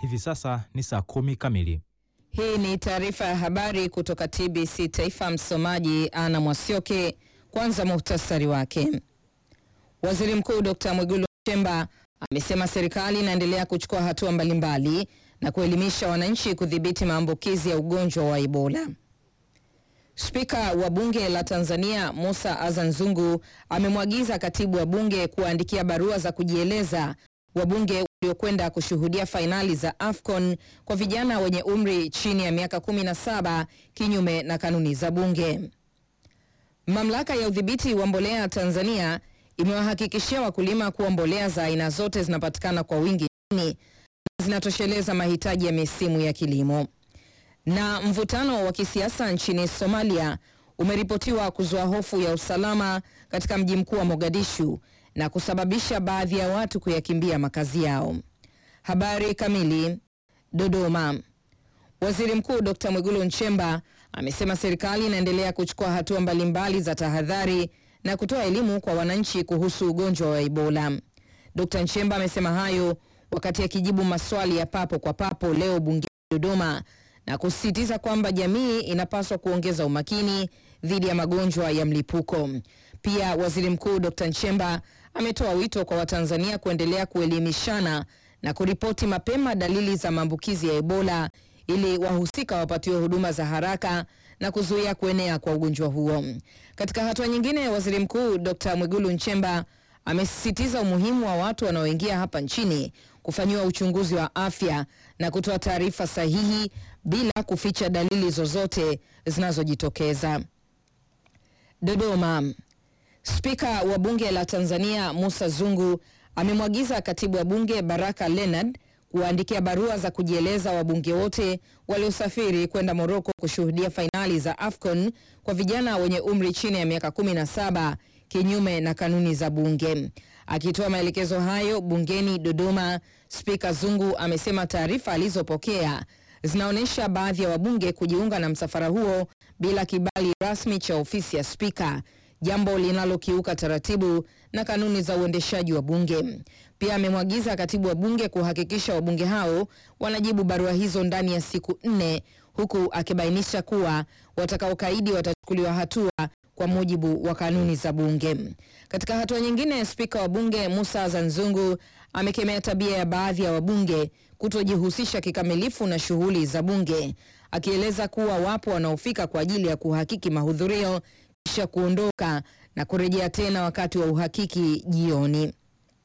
Hivi sasa ni saa kumi kamili. Hii ni taarifa ya habari kutoka TBC Taifa. Msomaji Ana Mwasioke. Kwanza muhtasari wake. Waziri Mkuu Dr. Mwigulu Nchemba amesema serikali inaendelea kuchukua hatua mbalimbali na kuelimisha wananchi kudhibiti maambukizi ya ugonjwa wa Ebola. Spika wa Bunge la Tanzania Musa Azan Zungu amemwagiza katibu wa bunge kuwaandikia barua za kujieleza wabunge waliokwenda kushuhudia fainali za AFCON kwa vijana wenye umri chini ya miaka 17 kinyume na kanuni za bunge. Mamlaka ya udhibiti wa mbolea Tanzania imewahakikishia wakulima kuwa mbolea za aina zote zinapatikana kwa wingi nchini na zinatosheleza mahitaji ya misimu ya kilimo. Na mvutano wa kisiasa nchini Somalia umeripotiwa kuzua hofu ya usalama katika mji mkuu wa Mogadishu na kusababisha baadhi ya watu kuyakimbia makazi yao. Habari kamili. Dodoma. Waziri Mkuu Dr. Mwigulu Nchemba amesema serikali inaendelea kuchukua hatua mbalimbali za tahadhari na kutoa elimu kwa wananchi kuhusu ugonjwa wa Ebola. Dr. Nchemba amesema hayo wakati akijibu maswali ya papo kwa papo leo bungeni Dodoma na kusisitiza kwamba jamii inapaswa kuongeza umakini dhidi ya magonjwa ya mlipuko. Pia Waziri Mkuu Dr. Nchemba ametoa wito kwa Watanzania kuendelea kuelimishana na kuripoti mapema dalili za maambukizi ya Ebola ili wahusika wapatiwe huduma za haraka na kuzuia kuenea kwa ugonjwa huo. Katika hatua nyingine, Waziri Mkuu Dr. Mwigulu Nchemba amesisitiza umuhimu wa watu wanaoingia hapa nchini kufanyiwa uchunguzi wa afya na kutoa taarifa sahihi bila kuficha dalili zozote zinazojitokeza. Dodoma. Spika wa Bunge la Tanzania Musa Zungu amemwagiza Katibu wa Bunge Baraka Leonard kuwaandikia barua za kujieleza wabunge wote waliosafiri kwenda Moroko kushuhudia fainali za AFCON kwa vijana wenye umri chini ya miaka 17 kinyume na kanuni za bunge. Akitoa maelekezo hayo bungeni Dodoma, Spika Zungu amesema taarifa alizopokea zinaonyesha baadhi ya wabunge kujiunga na msafara huo bila kibali rasmi cha ofisi ya spika, jambo linalokiuka taratibu na kanuni za uendeshaji wa bunge. Pia amemwagiza katibu wa bunge kuhakikisha wabunge hao wanajibu barua hizo ndani ya siku nne, huku akibainisha kuwa watakaokaidi watachukuliwa hatua kwa mujibu wa kanuni za bunge. Katika hatua nyingine, spika wa bunge Musa Zanzungu amekemea tabia ya baadhi ya wabunge kutojihusisha kikamilifu na shughuli za bunge, akieleza kuwa wapo wanaofika kwa ajili ya kuhakiki mahudhurio kisha kuondoka na kurejea tena wakati wa uhakiki jioni.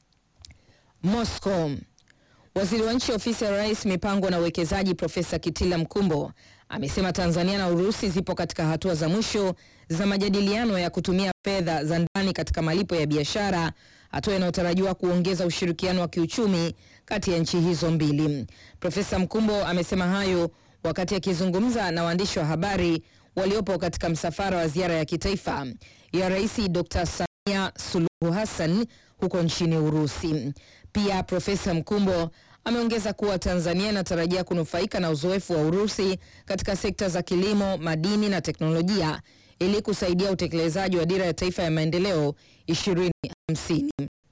Moscow. Waziri wa nchi ofisi ya rais mipango na uwekezaji Profesa Kitila Mkumbo amesema Tanzania na Urusi zipo katika hatua za mwisho za majadiliano ya kutumia fedha za ndani katika malipo ya biashara, hatua inayotarajiwa kuongeza ushirikiano wa kiuchumi kati ya nchi hizo mbili. Profesa Mkumbo amesema hayo wakati akizungumza na waandishi wa habari waliopo katika msafara wa ziara ya kitaifa ya Rais Dr. Samia Suluhu Hassan huko nchini Urusi. Pia Profesa Mkumbo ameongeza kuwa Tanzania inatarajia kunufaika na uzoefu wa Urusi katika sekta za kilimo, madini na teknolojia ili kusaidia utekelezaji wa dira ya taifa ya maendeleo 2050.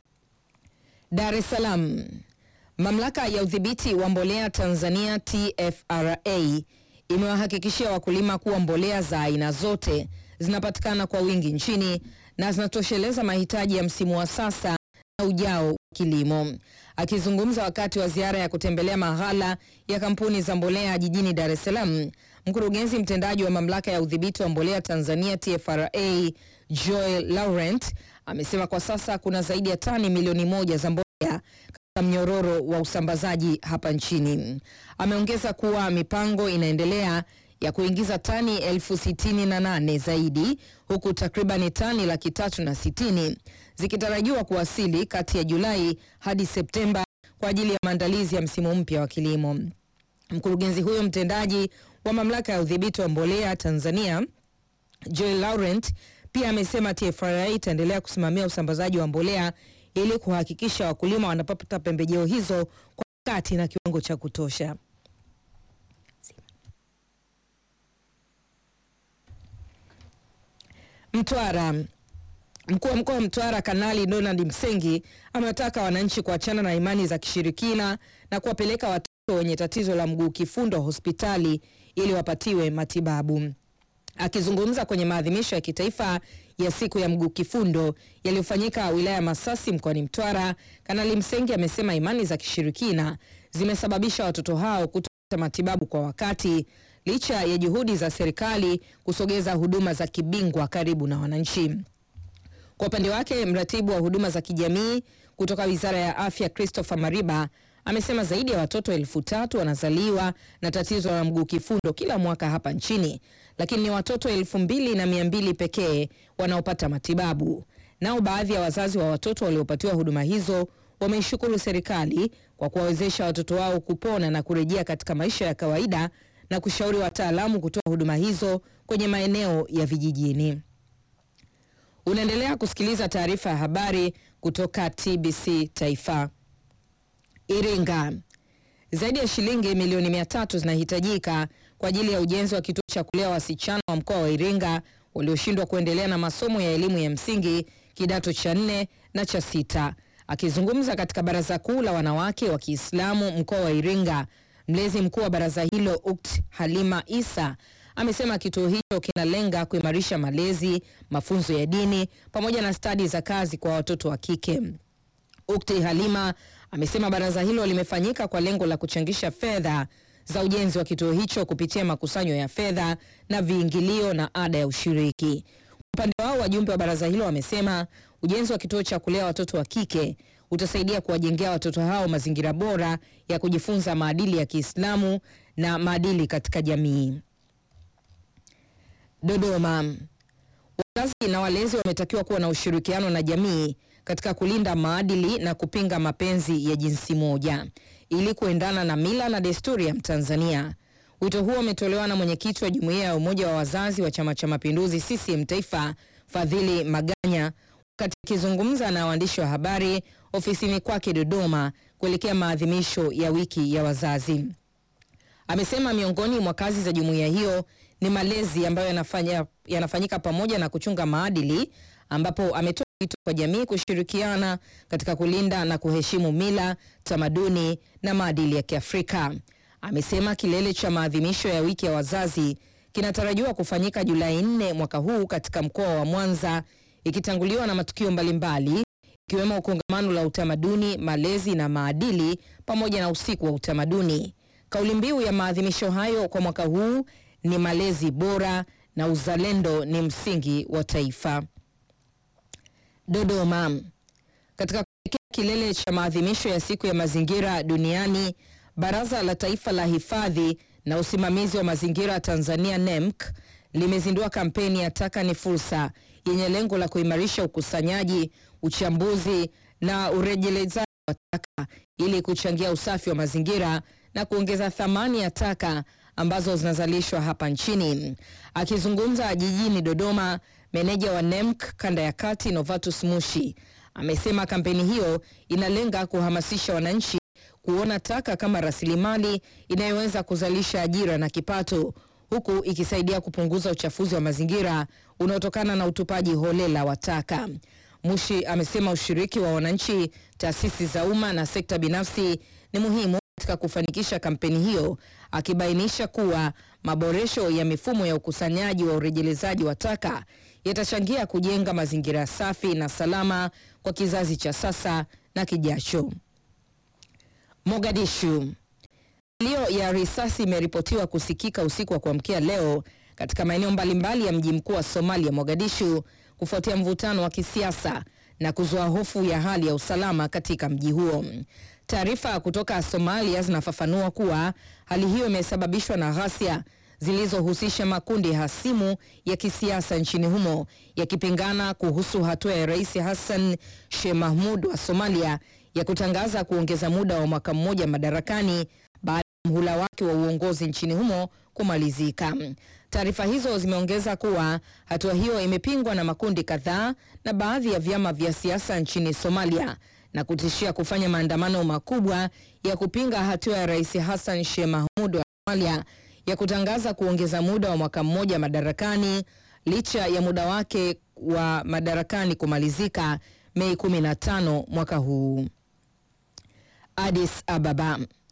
Dar es Salaam. Mamlaka ya udhibiti wa mbolea Tanzania TFRA imewahakikishia wakulima kuwa mbolea za aina zote zinapatikana kwa wingi nchini na zinatosheleza mahitaji ya msimu wa sasa na ujao wa kilimo. Akizungumza wakati wa ziara ya kutembelea maghala ya kampuni za mbolea jijini Dar es Salaam, mkurugenzi mtendaji wa mamlaka ya udhibiti wa mbolea Tanzania TFRA Joel Laurent amesema kwa sasa kuna zaidi ya tani milioni moja za mbolea katika mnyororo wa usambazaji hapa nchini. Ameongeza kuwa mipango inaendelea ya kuingiza tani elfu sitini na nane zaidi huku takribani tani laki tatu na sitini zikitarajiwa kuwasili kati ya Julai hadi Septemba kwa ajili ya maandalizi ya msimu mpya wa kilimo. Mkurugenzi huyo mtendaji wa mamlaka ya udhibiti wa mbolea Tanzania Joel Laurent pia amesema TFRA itaendelea kusimamia usambazaji wa mbolea ili kuhakikisha wakulima wanapata pembejeo hizo kwa wakati na kiwango cha kutosha. Mtwara. Mkuu wa mkoa wa Mtwara Kanali Donald Msengi amewataka wananchi kuachana na imani za kishirikina na kuwapeleka watoto watoto wenye tatizo la mguu kifundo hospitali ili wapatiwe matibabu. Akizungumza kwenye maadhimisho ya kitaifa ya siku ya mguu kifundo yaliyofanyika wilaya ya Masasi mkoani Mtwara, Kanali Msengi amesema imani za kishirikina zimesababisha watoto hao kutopata matibabu kwa wakati licha ya juhudi za serikali kusogeza huduma za kibingwa karibu na wananchi. Kwa upande wake, mratibu wa huduma za kijamii kutoka Wizara ya Afya Christopher Mariba amesema zaidi ya watoto elfu tatu wanazaliwa na tatizo la mguu kifundo kila mwaka hapa nchini, lakini ni watoto elfu mbili na mia mbili pekee wanaopata matibabu. Nao baadhi ya wazazi wa watoto waliopatiwa huduma hizo wameishukuru serikali kwa kuwawezesha watoto wao kupona na kurejea katika maisha ya kawaida na kushauri wataalamu kutoa huduma hizo kwenye maeneo ya vijijini. Unaendelea kusikiliza taarifa ya habari kutoka TBC Taifa. Iringa, zaidi ya shilingi milioni mia tatu zinahitajika kwa ajili ya ujenzi wa kituo cha kulea wasichana wa mkoa wa Iringa walioshindwa kuendelea na masomo ya elimu ya msingi kidato cha nne na cha sita. Akizungumza katika baraza kuu la wanawake wa Kiislamu mkoa wa Iringa, mlezi mkuu wa baraza hilo Ukt Halima Isa amesema kituo hicho kinalenga kuimarisha malezi, mafunzo ya dini pamoja na stadi za kazi kwa watoto wa kike. Ukti Halima amesema baraza hilo limefanyika kwa lengo la kuchangisha fedha za ujenzi wa kituo hicho kupitia makusanyo ya fedha na viingilio na ada ya ushiriki. Upande wao wajumbe wa baraza hilo wamesema ujenzi wa kituo cha kulea watoto wa kike utasaidia kuwajengea watoto hao mazingira bora ya kujifunza maadili ya Kiislamu na maadili katika jamii. Dodoma. Wazazi na walezi wametakiwa kuwa na ushirikiano na jamii katika kulinda maadili na kupinga mapenzi ya jinsi moja ili kuendana na mila na desturi ya Mtanzania. Wito huo umetolewa na mwenyekiti wa jumuiya ya umoja wa wazazi wa Chama cha Mapinduzi CCM Taifa, Fadhili Maganya, wakati akizungumza na waandishi wa habari ofisini kwake Dodoma kuelekea maadhimisho ya wiki ya wazazi. Amesema miongoni mwa kazi za jumuiya hiyo ni malezi ambayo yanafanya, yanafanyika pamoja na kuchunga maadili, ambapo ametoa wito kwa jamii kushirikiana katika kulinda na kuheshimu mila, tamaduni na maadili ya Kiafrika. Amesema kilele cha maadhimisho ya wiki ya wazazi kinatarajiwa kufanyika Julai 4 mwaka huu katika mkoa wa Mwanza, ikitanguliwa na matukio mbalimbali ikiwemo kongamano la utamaduni, malezi na maadili pamoja na usiku wa utamaduni. Kauli mbiu ya maadhimisho hayo kwa mwaka huu ni malezi bora na uzalendo ni msingi wa taifa. Dodoma. Katika kuelekea kilele cha maadhimisho ya siku ya mazingira duniani, Baraza la Taifa la Hifadhi na Usimamizi wa Mazingira Tanzania NEMC limezindua kampeni ya Taka ni Fursa yenye lengo la kuimarisha ukusanyaji, uchambuzi na urejelezaji wa taka ili kuchangia usafi wa mazingira na kuongeza thamani ya taka ambazo zinazalishwa hapa nchini. Akizungumza jijini Dodoma, meneja wa NEMC kanda ya kati Novatus Mushi amesema kampeni hiyo inalenga kuhamasisha wananchi kuona taka kama rasilimali inayoweza kuzalisha ajira na kipato huku ikisaidia kupunguza uchafuzi wa mazingira unaotokana na utupaji holela wa taka. Mushi amesema ushiriki wa wananchi, taasisi za umma na sekta binafsi ni muhimu katika kufanikisha kampeni hiyo, akibainisha kuwa maboresho ya mifumo ya ukusanyaji wa urejelezaji wa taka yatachangia kujenga mazingira safi na salama kwa kizazi cha sasa na kijacho. Mogadishu. Milio ya risasi imeripotiwa kusikika usiku wa kuamkia leo katika maeneo mbalimbali ya mji mkuu wa Somalia, Mogadishu, kufuatia mvutano wa kisiasa na kuzua hofu ya hali ya usalama katika mji huo. Taarifa kutoka Somalia zinafafanua kuwa hali hiyo imesababishwa na ghasia zilizohusisha makundi hasimu ya kisiasa nchini humo yakipingana kuhusu hatua ya Rais Hassan Sheikh Mahmud wa Somalia ya kutangaza kuongeza muda wa mwaka mmoja madarakani baada ya mhula wake wa uongozi nchini humo kumalizika. Taarifa hizo zimeongeza kuwa hatua hiyo imepingwa na makundi kadhaa na baadhi ya vyama vya siasa nchini Somalia na kutishia kufanya maandamano makubwa ya kupinga hatua ya Rais Hassan Sheikh Mahmud wa Somalia ya kutangaza kuongeza muda wa mwaka mmoja madarakani licha ya muda wake wa madarakani kumalizika Mei 15 mwaka huu. Addis Ababa.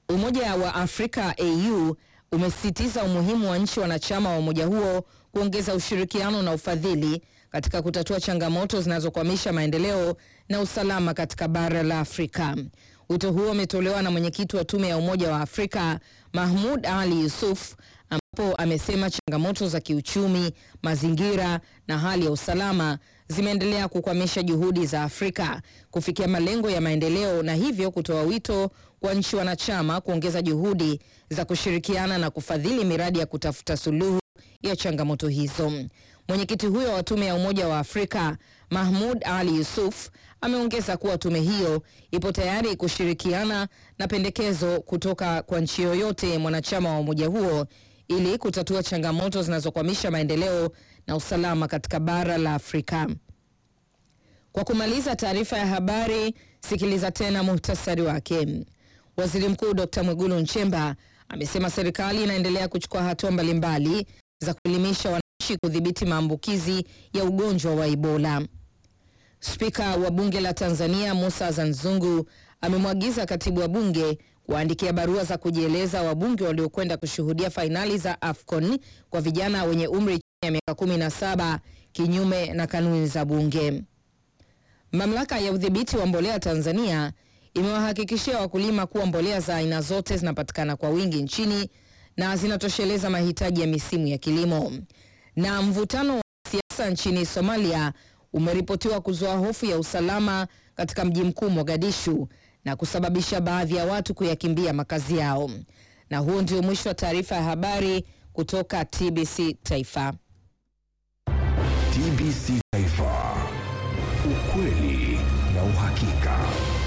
Umoja wa Afrika AU umesisitiza umuhimu wa nchi wanachama wa umoja huo kuongeza ushirikiano na ufadhili katika kutatua changamoto zinazokwamisha maendeleo na usalama katika bara la Afrika. Wito huo umetolewa na mwenyekiti wa tume ya Umoja wa Afrika Mahmud Ali Yusuf ambapo amesema changamoto za kiuchumi, mazingira na hali ya usalama zimeendelea kukwamisha juhudi za Afrika kufikia malengo ya maendeleo na hivyo kutoa wito kwa nchi wanachama kuongeza juhudi za kushirikiana na kufadhili miradi ya kutafuta suluhu ya changamoto hizo. Mwenyekiti huyo wa tume ya Umoja wa Afrika Mahmud Ali Yusuf ameongeza kuwa tume hiyo ipo tayari kushirikiana na pendekezo kutoka kwa nchi yoyote mwanachama wa umoja huo ili kutatua changamoto zinazokwamisha maendeleo na usalama katika bara la Afrika. Kwa kumaliza taarifa ya habari, sikiliza tena muhtasari wake. Waziri Mkuu Dr. Mwigulu Nchemba amesema serikali inaendelea kuchukua hatua mbalimbali za kuelimisha wananchi kudhibiti maambukizi ya ugonjwa wa Ebola. Spika wa bunge la Tanzania Musa Zanzungu amemwagiza katibu wa bunge kuwaandikia barua za kujieleza wabunge waliokwenda kushuhudia fainali za AFCON kwa vijana wenye umri chini ya miaka 17 kinyume na kanuni za bunge. Mamlaka ya udhibiti wa mbolea Tanzania imewahakikishia wakulima kuwa mbolea za aina zote zinapatikana kwa wingi nchini na zinatosheleza mahitaji ya misimu ya kilimo. Na mvutano wa siasa nchini Somalia umeripotiwa kuzua hofu ya usalama katika mji mkuu Mogadishu na kusababisha baadhi ya watu kuyakimbia makazi yao. Na huo ndio mwisho wa taarifa ya habari kutoka TBC Taifa. TBC Taifa, ukweli na uhakika.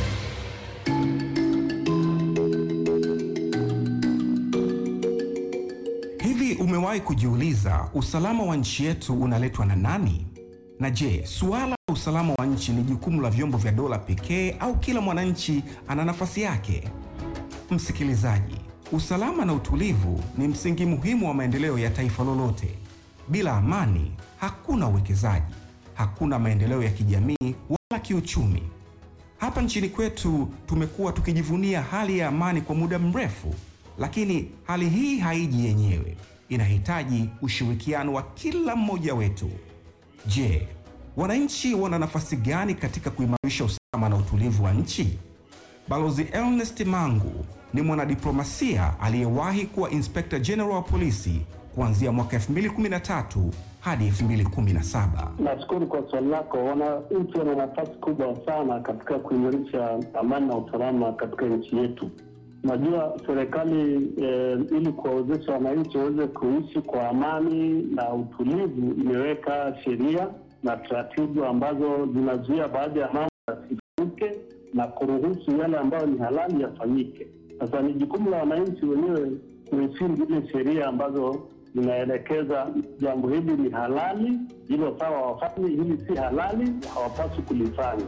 Hivi umewahi kujiuliza usalama wa nchi yetu unaletwa na nani? Na je, suala la usalama wa nchi ni jukumu la vyombo vya dola pekee au kila mwananchi ana nafasi yake? Msikilizaji, usalama na utulivu ni msingi muhimu wa maendeleo ya taifa lolote. Bila amani, hakuna uwekezaji, hakuna maendeleo ya kijamii wala kiuchumi. Hapa nchini kwetu tumekuwa tukijivunia hali ya amani kwa muda mrefu, lakini hali hii haiji yenyewe, inahitaji ushirikiano wa kila mmoja wetu. Je, wananchi wana nafasi gani katika kuimarisha usalama na utulivu wa nchi? Balozi Ernest Mangu ni mwanadiplomasia aliyewahi kuwa Inspector General wa polisi kuanzia mwaka 2013 hadi 2017. Nashukuru kwa swali lako. Wananchi wana nafasi kubwa sana katika kuimarisha amani na usalama katika nchi yetu. Najua serikali eh, ili kuwawezesha wananchi waweze kuishi kwa amani na utulivu, imeweka sheria na taratibu ambazo zinazuia baadhi ya mambo yasifanyike na kuruhusu yale ambayo ni halali yafanyike. Sasa ni jukumu la wananchi wenyewe kuheshimu zile sheria ambazo zinaelekeza jambo hili ni halali, hilo sawa wafanye, hili si halali, hawapaswi kulifanya.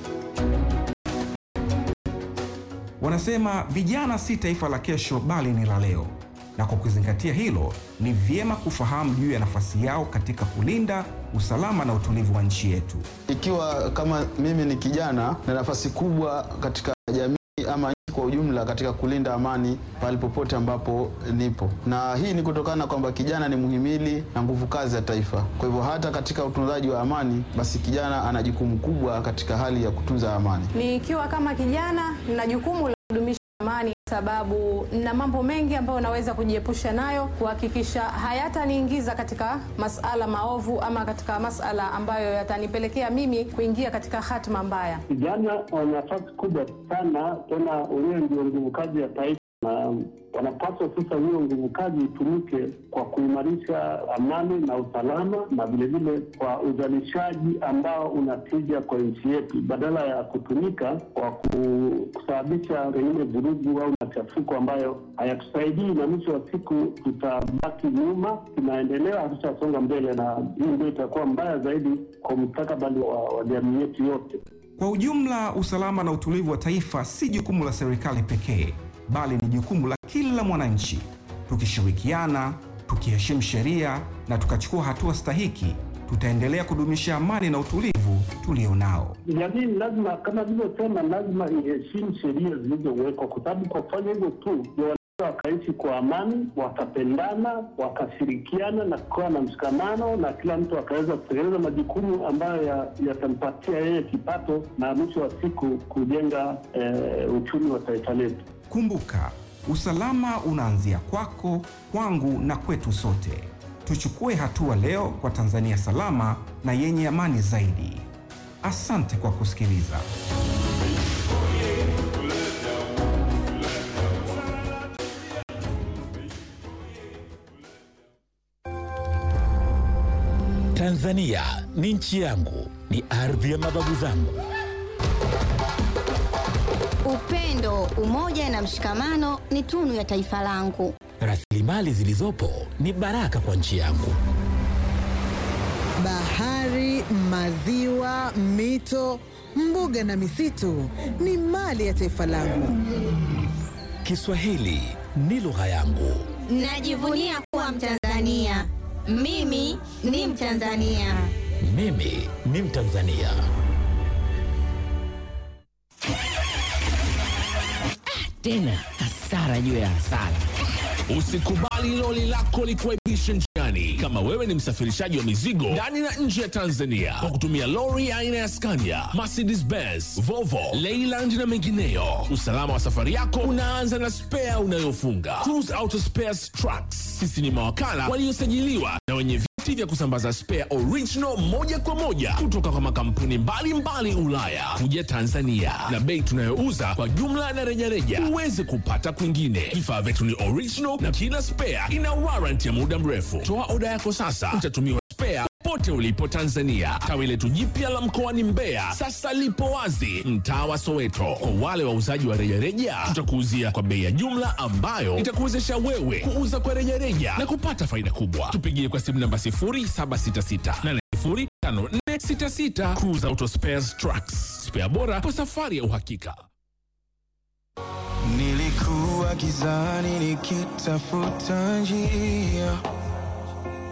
Wanasema vijana si taifa la kesho bali ni la leo, na kwa kuzingatia hilo, ni vyema kufahamu juu ya nafasi yao katika kulinda usalama na utulivu wa nchi yetu. Ikiwa kama mimi ni kijana na nafasi kubwa katika jamii ama nchi kwa ujumla katika kulinda amani pale popote ambapo nipo, na hii ni kutokana kwamba kijana ni muhimili na nguvu kazi ya taifa. Kwa hivyo hata katika utunzaji wa amani, basi kijana ana jukumu kubwa katika hali ya kutunza amani. Nikiwa kama kijana na jukumu la kudumisha amani, sababu na mambo mengi ambayo naweza kujiepusha nayo, kuhakikisha hayataniingiza katika masala maovu ama katika masala ambayo yatanipelekea mimi kuingia katika hatima mbaya. Vijana wana nafasi kubwa sana, tena wenyewe ndio nguvu kazi ya taifa, na wanapaswa sasa hiyo nguvu kazi itumike kwa kuimarisha amani na usalama, na vilevile kwa uzalishaji ambao unatija kwa nchi yetu, badala ya kutumika kwa ku- kusababisha pengine vurugu au machafuko ambayo hayatusaidii, na mwisho wa siku tutabaki nyuma, tunaendelea, hatutasonga mbele, na hii ndio itakuwa mbaya zaidi kwa mustakabali wa, wa jamii yetu yote. Kwa ujumla, usalama na utulivu wa taifa si jukumu la serikali pekee, bali ni jukumu la kila mwananchi. Tukishirikiana, tukiheshimu sheria na tukachukua hatua stahiki, tutaendelea kudumisha amani na utulivu tulionao. Jamii lazima kama nilivyosema, lazima iheshimu sheria zilizowekwa, kwa sababu kwa kufanya hivyo tu ndio wanaweza wakaishi kwa amani, wakapendana, wakashirikiana na kukawa na mshikamano, na kila mtu akaweza kutekeleza majukumu ambayo ya- yatampatia yeye kipato na mwisho wa siku kujenga eh, uchumi wa taifa letu. Kumbuka, usalama unaanzia kwako, kwangu na kwetu sote. Tuchukue hatua leo kwa Tanzania salama na yenye amani zaidi. Asante kwa kusikiliza. Tanzania ni nchi yangu, ni ardhi ya mababu zangu. Upendo, umoja na mshikamano ni tunu ya taifa langu. Rasilimali zilizopo ni baraka kwa nchi yangu. Bahari, maziwa, mito, mbuga na misitu ni mali ya taifa langu. Kiswahili ni lugha yangu. Najivunia kuwa Mtanzania. Mimi ni Mtanzania. Mimi ni Mtanzania. tena hasara juu ya hasara. Usikubali loli lako likuaibishe njiani. Kama wewe ni msafirishaji wa mizigo ndani na nje ya Tanzania kwa kutumia lori aina ya Scania, Mercedes Benz, Volvo, Leyland na mengineyo, usalama wa safari yako unaanza na spea unayofunga. Cruise Auto Spares Trucks, sisi ni mawakala waliosajiliwa na wenye vyeti vya kusambaza spare original moja kwa moja kutoka kwa makampuni mbalimbali Ulaya kuja Tanzania, na bei tunayouza kwa jumla na rejareja huwezi kupata kwingine. Vifaa vyetu ni original na kila spare ina warranty ya muda mrefu. Toa oda yako sasa, utatumiwa spare pote ulipo Tanzania. Tawi letu jipya la mkoani Mbeya sasa lipo wazi mtaa wa Soweto. Kwa wale wauzaji wa rejareja, tutakuuzia kwa bei ya jumla ambayo itakuwezesha wewe kuuza kwa rejareja na kupata faida kubwa. Tupigie kwa simu namba 0766 805466. Cruise Auto Spares Trucks, spare bora kwa safari ya uhakika. Nilikuwa gizani nikitafuta njia